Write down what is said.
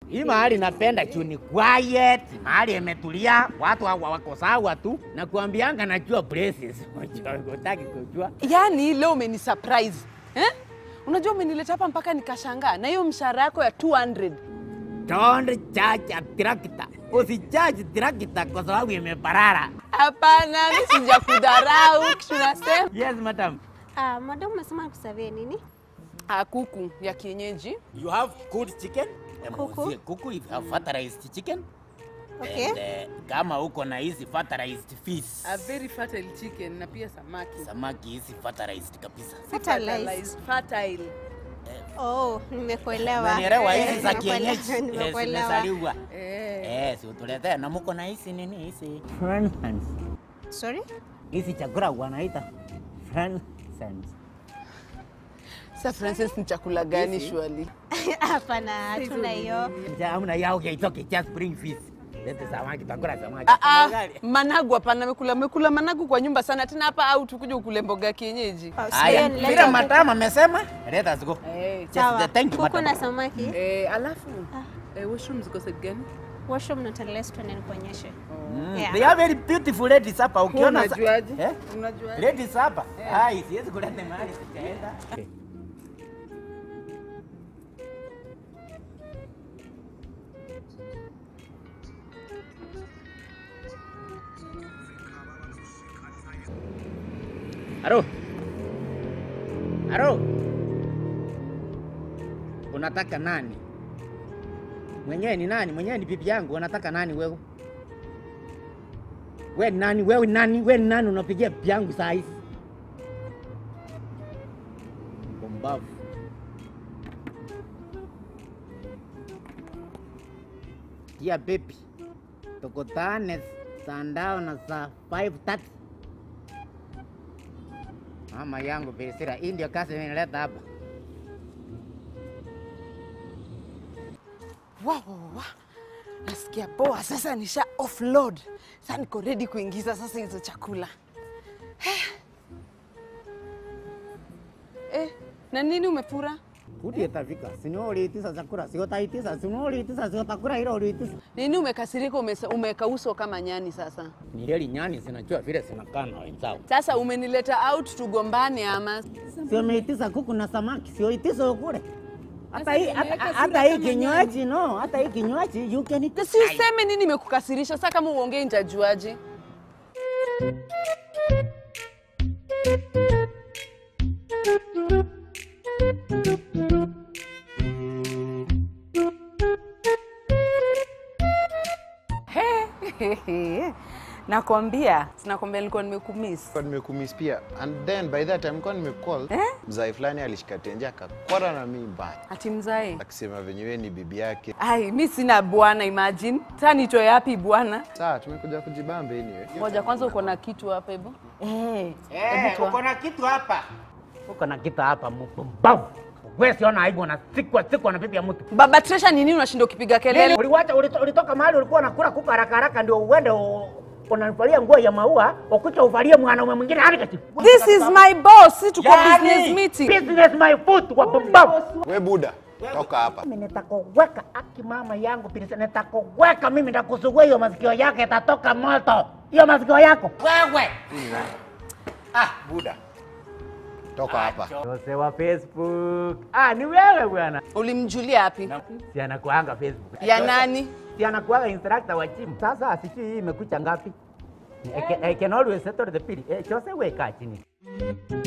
Hii mahali napenda juu ni quiet, mahali imetulia, watu hawa wako sawa tu, na kuambianga najua places. Unataka kujua? Yaani leo umeni surprise. Eh? Unajua umenileta hapa mpaka nikashangaa na hiyo mshahara yako ya 200. Don't charge a tractor. Usicharge tractor kwa sababu imeparara. Hapana, mimi sijakudharau kitu nasema. Yes, madam. Ah, madam umesema kusavia nini? Ah, kuku ya kienyeji. You have good chicken? Kuku. Muuzie Kuku if you have fertilized chicken. Okay. And, eh, kama uko na hizi fertilized fish. A very fertile chicken na pia samaki. Samaki hizi fertilized kabisa. Fertilized. Fertile. Oh, nimekuelewa. Unanielewa Eh, hizi za nimekuelewa, kienyeji? Eh, Nimekuelewa. zimezaliwa. Eh. Eh, si utuletee na muko na hizi nini hizi? Sorry? Hizi chakula wanaita Francis. Sasa Francis ni chakula gani Hizi? shwali? Hapana, hatuna hiyo. Hamna yao okay, it's okay, just bring fish. Lete samaki, takula samaki. Ah, ah, Ugali. managu hapana, mekula mekula managu kwa nyumba sana tena hapa au tukuje ukule mboga ya kienyeji. Oh, Aya, sijui, vile leta madam amesema, let us go. Eh, Just Sawa. the thank you, Kuku madam. na samaki. eh, alafu eh, washroom ziko set gani? Washroom na toilet tuende nikuonyeshe. Mm, Yeah. They are very beautiful ladies hapa ukiona sa- Unajuaje? Eh? Unajuaje? Ladies hapa. Hai, siwezi kuleta mahali sijaenda. Halo. Halo. Unataka nani? Mwenyewe ni nani? Mwenyewe ni bibi yangu. Unataka nani wewe? We ni nani? Wewe ni nani? We ni nani unapigia bibi yangu saa hizi? Pumbavu. Kia baby. Tukutane sandao na saa 5:30. Mama yangu Birisira, hii ndio kazi imenileta hapa. Wow, wow, wow. Nasikia poa sasa, nisha offload. Sasa niko ready kuingiza sasa hizo chakula. Eh. Eh, na nini umefura? Kuti itafika. Sino uliitisha chakula, sio utaitisha. Sino uliitisha, sio utakula hilo uliitisha. Nini umekasirika umesa- umeweka uso kama nyani sasa? Ni heli nyani zinajua vile zinakaa na wenzao. Sasa umenileta out tugombane ama? Sio umeitisha kuku na samaki, sio itisha ukule. Hata Sasa hii umeweka hata- sura hata hii kama kinywaji no, hata hii kinywaji you can eat. Na si useme nini imekukasirisha sasa kama uongei nitajuaje? Nakwambia, sinakwambia nilikuwa nimekumiss. Kwa nimekumiss pia and then by that time kwa nimecall Eh? mzai fulani alishika tenje akakwara na mimi mbaya Ati mzae. akisema venye wewe ni bibi yake. Ai, mi sina bwana imagine. Sasa nitoe yapi bwana? Sawa, tumekuja kujibambe anyway. Ngoja kwanza uko na kitu hapa hivyo. Eh. Eh, uko na kitu hapa. Uko na kitu hapa mpumbavu. Wewe siona aibu na siku siku na bibi ya mtu. Baba Tresha ni nini unashinda ukipiga kelele? Uliwacha ulito- ulitoka mahali ulikuwa unakula kuku haraka haraka ndio uende u- unanivalia nguo ya maua, ukucha uvalie mwanaume mwingine hadi kati. This is my boss. Si tuko business meeting. Business my foot wa pumbavu. We buda, toka hapa. Mimi nitakuweka aki mama yangu pilisa, nitakuweka mimi, nitakusugua hiyo masikio yake, itatoka moto hiyo masikio yako wewe. Ah, buda. Toka hapa. Jose wa Facebook. Ah, ni wewe bwana. Ulimjulia wapi? Si anakuanga Facebook. Ya nani? Si anakuanga instructor wa gym. Sasa sijui hii imekucha ngapi. I can, I can always settle the bill. Eh, Jose weka chini.